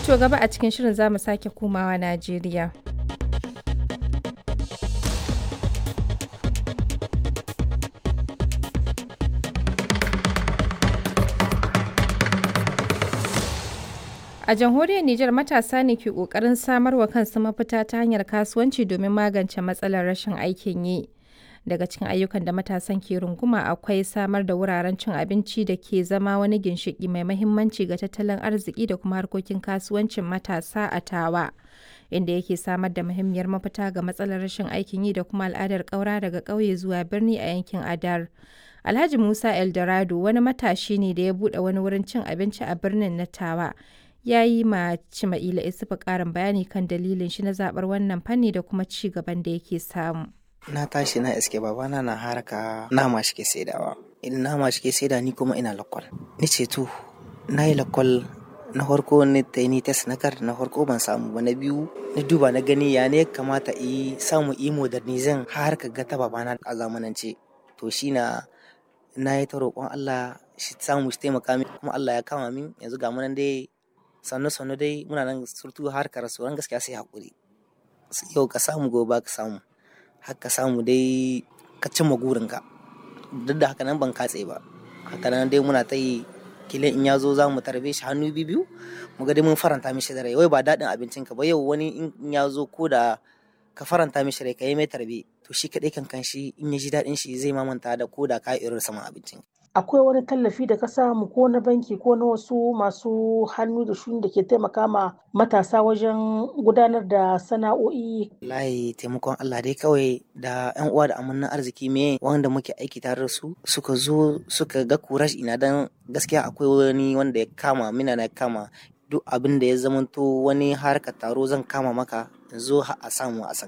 To gaba a cikin shirin za mu sake komawa Najeriya. A jamhuriyar Nijar matasa ne ke ƙoƙarin samar wa kansu mafita ta hanyar kasuwanci domin magance matsalar rashin aikin yi. Daga cikin ayyukan da matasan ke runguma akwai samar da wuraren cin abinci da ke zama wani ginshiƙi mai mahimmanci ga tattalin arziki da kuma harkokin kasuwancin matasa a Tawa, inda yake samar da muhimmiyar mafita ga matsalar rashin aikin yi da kuma al'adar ƙaura daga ƙauye zuwa birni a yankin Adar. Alhaji Musa Eldorado wani matashi ne da ya buɗe wani wurin cin abinci a birnin na Tawa. ya yi ma Cima'ila Isufu ƙarin bayani kan dalilin shi na zaɓar wannan fanni da kuma ci gaban da yake samu. Na tashi na iske babana na haraka nama shi ke saidawa. Idan nama shi ke saida ni kuma ina lakwal. Ni ce to, na yi lakwal na farko ni ta ni test na kar na farko ban samu ba na biyu na duba na gani ya ne kamata yi samu yi modernizin har ka ga ta babana a zamanance. To shi na na yi ta roƙon Allah shi samu shi taimaka min kuma Allah ya kama min yanzu ga munan dai sannu sannu dai muna nan surtu harkar rasuwan gaskiya sai hakuri yau ka samu gobe ka samu haka samu dai ka cimma gurinka duk da haka nan ban katse ba haka nan dai muna ta yi kilin in ya zo za mu tarbe shi hannu biyu mu ga dai mun faranta mishi da rai wai ba daɗin abincin ka ba yau wani in ya zo ko da ka faranta mishi rai ka yi mai tarbe to shi kaɗai kan kan shi in ya ji daɗin shi zai mamanta da ko da ka irin saman abincin akwai wani tallafi da ka samu ko na banki ko na wasu masu hannu da shuni da ke taimaka ma matasa wajen gudanar da sana'o'i layi taimakon Allah dai kawai da yan uwa da amannan arziki me wanda muke aiki tare da su suka zo suka ga kurash ina dan gaskiya akwai wani wanda ya kama mina na kama duk abin da ya zamanto wani harkar taro zan kama maka zo a samu a san